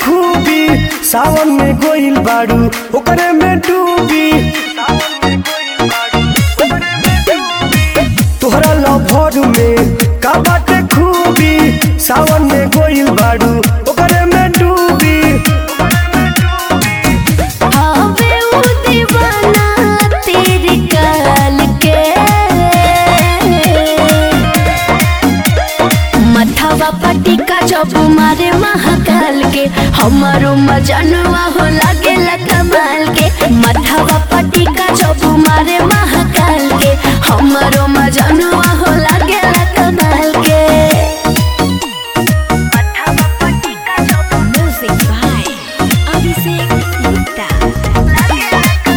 खूबी सावन में गोइल बाड़ू ओकरे में डूबी तोहरा लभर में का बाटे खूबी सावन में गोइल बाड़ू ओकरे में डूबी हवे उ दीवाना तेरी काल के मथवा पटिका जब मारे महाकाल के हमारो मजनुआ हो लागे कमाल के मथवा पटिका जब मारे महाकाल के हमारो मजनुआ हो लागे कमाल के म्यूजिक बाय अभिषेक गुप्ता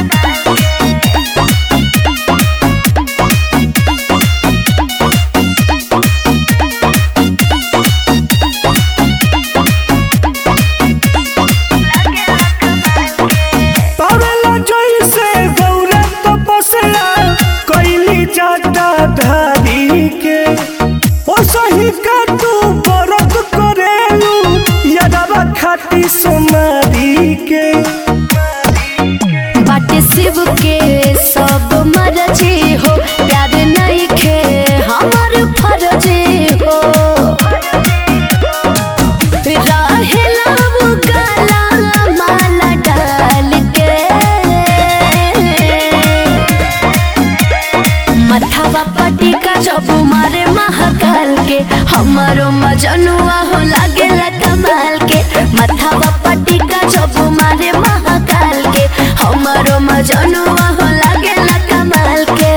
पावेला जैसे गौरा तपस्या कैली जाता धारी के ओ सही का तू व्रत करेलू यदवा खाती सोनारी के बाटे शिव के सब मरजे हो प्यार नहीं खे हमार फरजे हो रहेला वो काला माला डाल के मथवा पटिका जब मारे महाकाल के हमारो मजनुआ हो लागे कमाल के मथवा पटिका जब मारे महाकाल के हमारो मजनुआ हो लागे कमाल के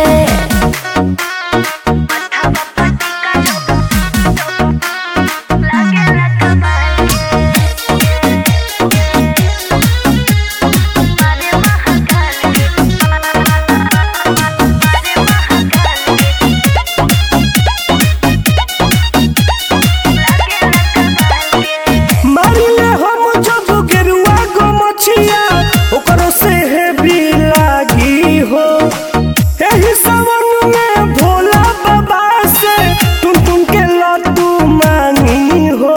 मारिले हम जब गेरुआ गो मछिया ओकरो से हेवी लागी हो एही सावन में भोला बाबा से टुन टुन के लड्डू मांगी हो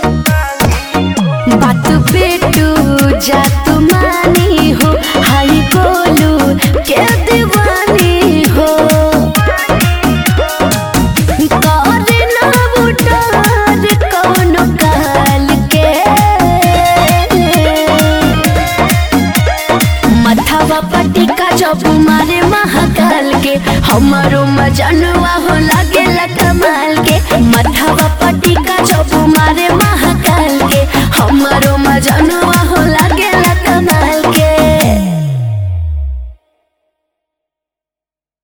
बात बेटू जात मानी हो हाई बोलू के दीवानी हो करे ना बुटार कौनो काल के मथवा पटिका जब मारे महाकाल के हमारो मजनुआ हो लागे कमाल के मथवा पटिका जब मारे